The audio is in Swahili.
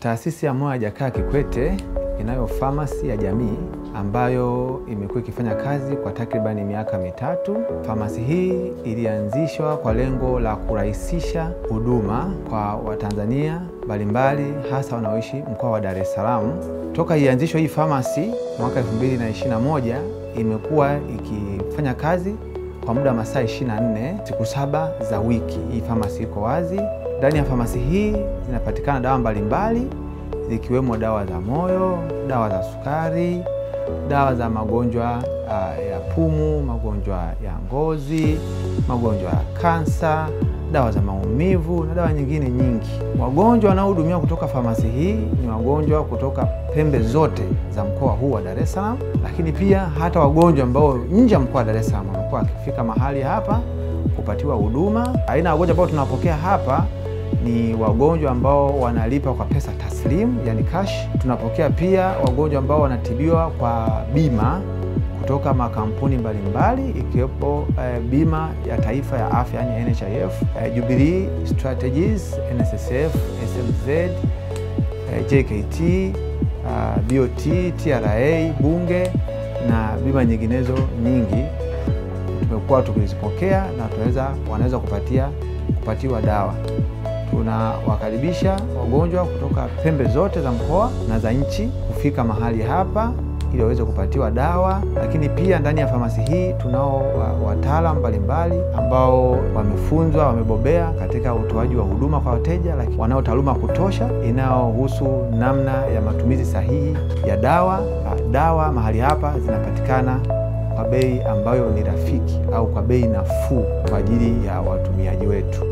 Taasisi ya Moyo ya Jakaya Kikwete inayo famasi ya jamii ambayo imekuwa ikifanya kazi kwa takribani miaka mitatu. Famasi hii ilianzishwa kwa lengo la kurahisisha huduma kwa Watanzania mbalimbali hasa wanaoishi mkoa wa Dar es Salaam. Toka ianzishwa hii famasi mwaka 2021 imekuwa ikifanya kazi kwa muda wa masaa 24 siku saba za wiki. Hii famasi iko wazi. Ndani ya famasi hii zinapatikana dawa mbalimbali zikiwemo dawa za moyo, dawa za sukari, dawa za magonjwa uh, ya pumu, magonjwa ya ngozi, magonjwa ya kansa, dawa za maumivu na dawa nyingine nyingi. Wagonjwa wanaohudumiwa kutoka famasi hii ni wagonjwa kutoka pembe zote za mkoa huu wa Dar es Salaam, lakini pia hata wagonjwa ambao nje ya mkoa wa Dar es Salaam wamekuwa wakifika mahali hapa kupatiwa huduma. Aina ya wagonjwa ambao tunapokea hapa ni wagonjwa ambao wanalipa kwa pesa taslimu, yani cash. Tunapokea pia wagonjwa ambao wanatibiwa kwa bima kutoka makampuni mbalimbali ikiwepo eh, bima ya taifa ya afya yani NHIF, eh, Jubilee Strategies, NSSF, SMZ, eh, JKT, uh, BOT, TRA, Bunge na bima nyinginezo nyingi tumekuwa tukizipokea na tunaweza wanaweza kupatia kupatiwa dawa. Tunawakaribisha wagonjwa kutoka pembe zote za mkoa na za nchi kufika mahali hapa ili waweze kupatiwa dawa, lakini pia ndani ya famasi hii tunao wataalamu mbalimbali ambao wamefunzwa, wamebobea katika utoaji wa huduma kwa wateja, lakini wanao taaluma kutosha inayohusu namna ya matumizi sahihi ya dawa. Dawa mahali hapa zinapatikana kwa bei ambayo ni rafiki au kwa bei nafuu kwa ajili ya watumiaji wetu.